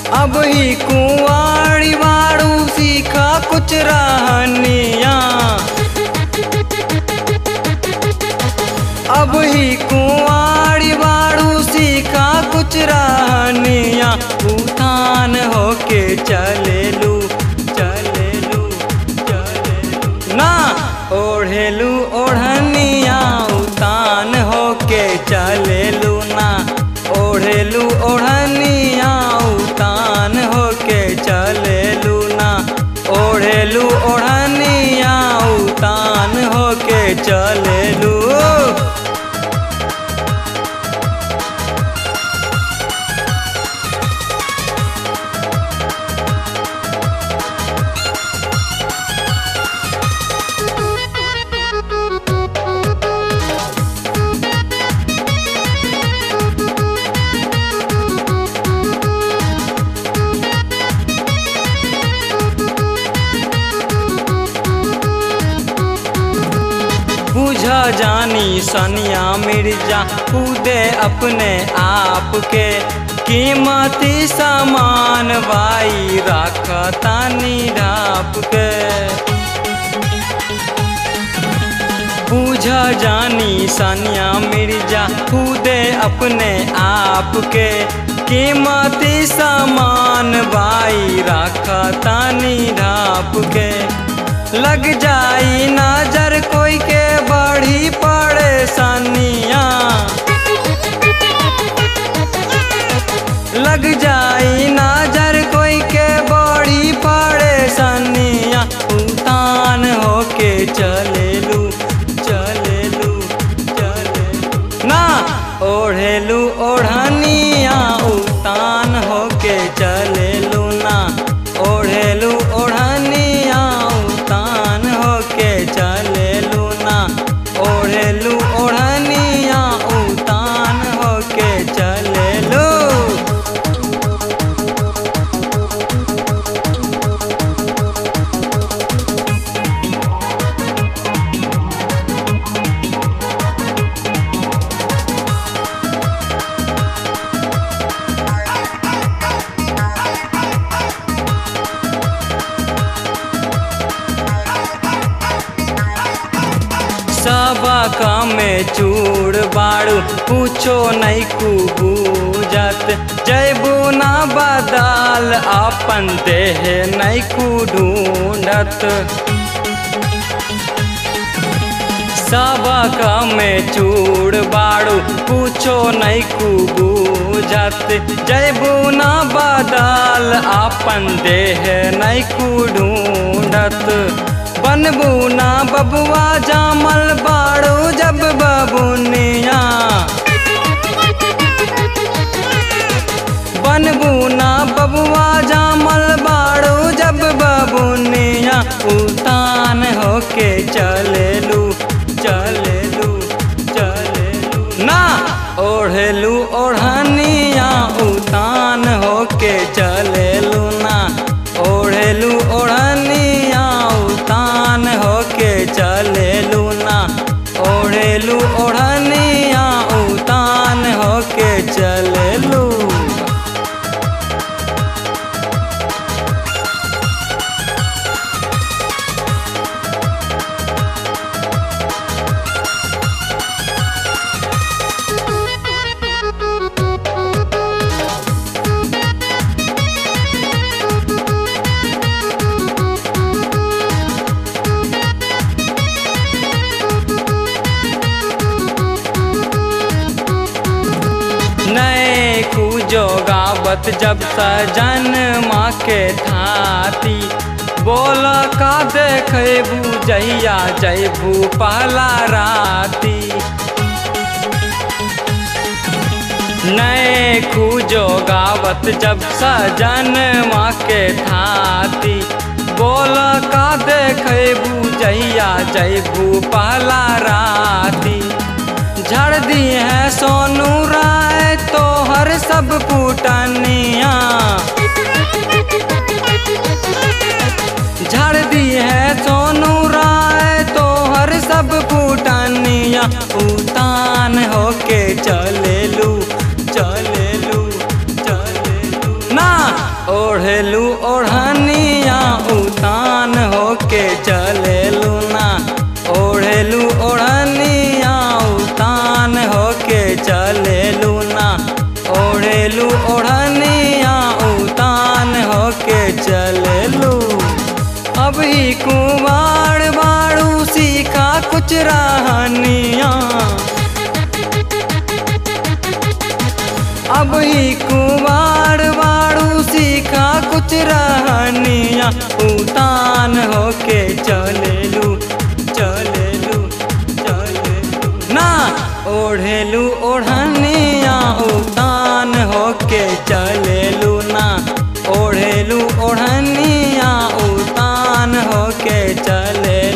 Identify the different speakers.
Speaker 1: अब ही कुंवाड़ी वाड़ू सीखा कुछ रहनिया अब ही कुंवाड़ी वाड़ू सीखा कुछ रहनिया उठान होके चलेलू चलेलू चलेलू ना ओढ़ेलू ओढ़निया उतान होके चलेलू ना ओढ़ेलू ओढ़निया उतान होके चलेलू ना ओढ़ेलू ओढ़निया उतान होके चलेलू बुझ जानी सनिया मिर्जा खुदे अपने आप के कीमती सामान बाई रखतानी ढाप के बुझ जानी सनिया मिर्जा खुदे अपने आप के कीमती सामान बाई रखतानी ढाप के लग जाई नजर कोई के बड़ी परेशानिया लग जाई नजर कोई के बड़ी परेशानिया उतान होके चलेलू चलेलू चलेलू ना ओढ़ेलू ओढ़निया उतान होके चलेलू ना ओढ़ेलू ओढ़निया उतान होके चलेलू ना ओढ़ेलू ओढ़निया उतान होके चलेलू सबक में चूड़ बाड़ू पूछो नहीं कुबूजत जैबू ना बदाल अपन देह नहीं कु ढूंढत सबक में चूड़ बाड़ू पूछो नहीं कुबूजत जैबू ना बदाल अपन देह नहीं कु ढूंढत बनबू ना बबुआ जामल बाड़ू जब बबुनिया बनबू ना बबुआ जामल बाड़ू जब बबुनिया उतान होके चलेलू चलेलू चलेलू ना ओढ़ेलू ओढ़निया उतान होके चलेलू ना ओढ़ेलू ओढ़निया उतान होके चलेलू ना ओढ़ेलू ओढ़निया उतान होके चलेलू नए खूजो गावत जब सजन माँ के थाती बोल का देखबू जहिया जैबू पहला राती नए खूजो गावत जब सजन माँ के थाती बोल का देखबू जहिया जैबू पहला राती झड़ दी है सोनू राय तो हर सब पुटनिया झड़ दी है सोनू राय तो हर सब पुटनिया उतान होके चलेलू चलेलू चलेलू ना ओढ़निया उतान होके चलेलू अभी कुमार बाड़ू सीखा कुछ रहनिया अभी कुमार बाड़ू सीखा कुछ रहनिया उतान होके चलेलू चलेलू चलेलू ना ओढ़ेलू ओढ़निया उतान होके चलेलू ना ओढ़ेलू ओढ़निया उतान होके चले